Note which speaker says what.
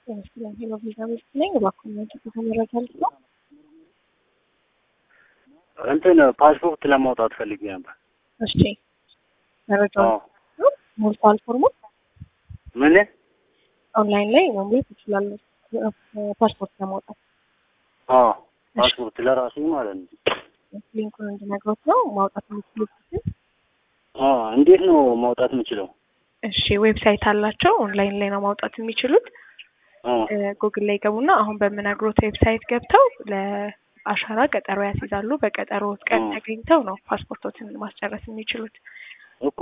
Speaker 1: ይመስለኛል ሄሎ ቪዛ ሚስት ነኝ። እባክዎን ያንቺ መረጃ ልት ነው።
Speaker 2: እንትን ፓስፖርት ለማውጣት ፈልጌ ነበር።
Speaker 1: እሺ መረጃውን ሞልቷል ፎርሙ
Speaker 2: ምን
Speaker 1: ኦንላይን ላይ መሙላት ይችላሉ። ፓስፖርት ለማውጣት
Speaker 2: አዎ ፓስፖርት ለራሴ ማለት ነው።
Speaker 1: ሊንኩን እንድነግሮት ነው ማውጣት የምትችሉበትን።
Speaker 2: አዎ እንዴት ነው ማውጣት የምችለው?
Speaker 1: እሺ ዌብሳይት አላቸው። ኦንላይን ላይ ነው ማውጣት የሚችሉት።
Speaker 2: አዎ
Speaker 1: ጉግል ላይ ገቡና አሁን በምነግሮት ዌብሳይት ገብተው ለአሻራ ቀጠሮ ያስይዛሉ። በቀጠሮ ቀን
Speaker 2: አዎ።
Speaker 1: ተገኝተው ነው ፓስፖርቶትን ማስጨረስ የሚችሉት።